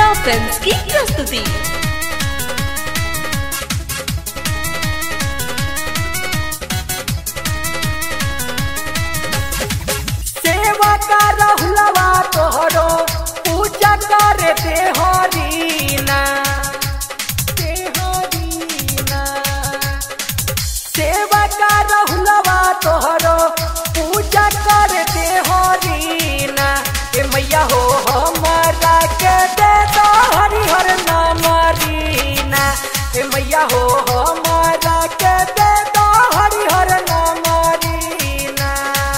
Chitra films की प्रस्तुति सेवा का रहुलवा तोहरो पूजा करे ते हरीना ते हरीना सेवा का रहुलवा तोहरो पूजा करे ते हरीना ए मैया हो हमारा के दे दो हरिहर नाम रीना ए मैया हो हमारा के दे दो हरिहर नाम रीना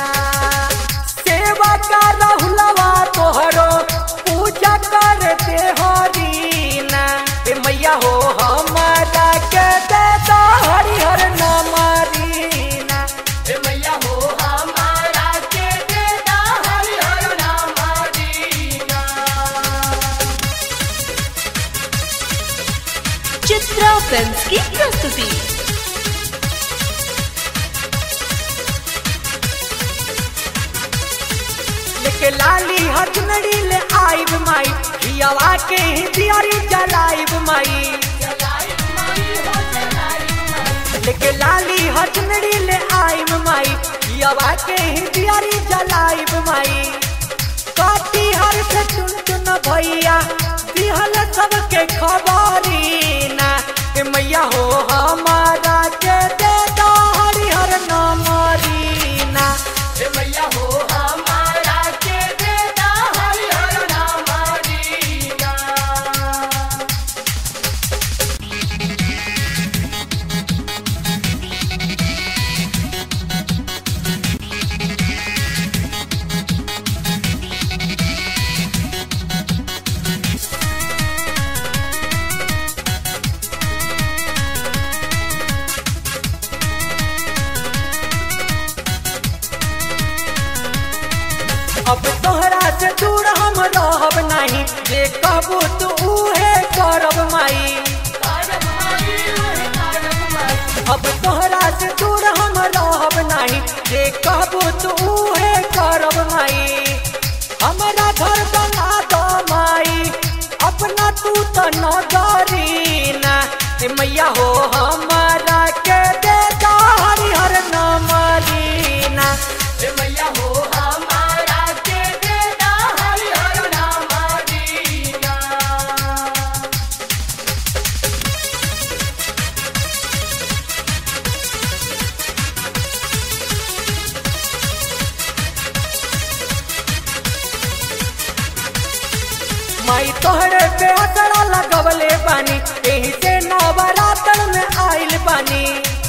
सेवा का रहुलवा तोहरो पूजा करते हरीना ए मैया हो हमारा के दे दो हरिहर नाम रीना ए मैया हो हमारा के दे दो हरिहर नाम रीना चित्रा फिल्म्स की प्रस्तुति लेके लाली हथनड़ी ले आइब माई हियावा के ही दियारी जलाइब माई लेके लाली हथनड़ी ले आइब माई हियावा के ही दियारी जलाइब माई काटी हर से चुन चुन भैया दिहल सबके खबरी ना ए मैया हो हमारा के दे दो हरिहर नाम रीना ए मैया हो हमारा के दे दो हरिहर नाम रीना अब तोहरा से दूर हम रहब नहीं जे कहबू तू उहे करब माई अब तोहरा से दूर हम रहब नहीं जे कहबू तू उहे करब माई हमारा घर बना दो माई अपना तू तो नगरी ना ए मैया हो हमारा के दे दो हरिहर नाम रीना ए मैया हो हमारा के दे दो हरिहर नाम रीना माई तोहरे पे अतरा लगवले बानी एही से नवरात्र में आइल बानी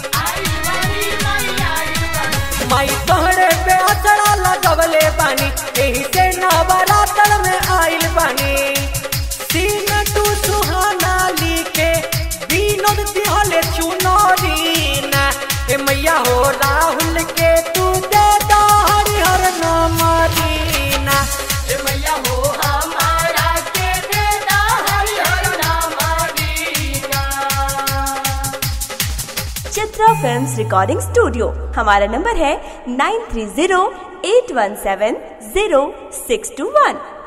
माई तोहरे पे अतरा लगवले बानी एही से नवरात्र में आइल बानी सीन तू सुहाना लिखे विनोद दिहले चुनरीना ए मैया हो राहुल के तू दे दो हरिहर नाम रीना ए मैया हो हमारा के दे दो हरिहर नाम Reena Chitra films recording studio हमारा नंबर है nine three zero eight one seven zero six two वन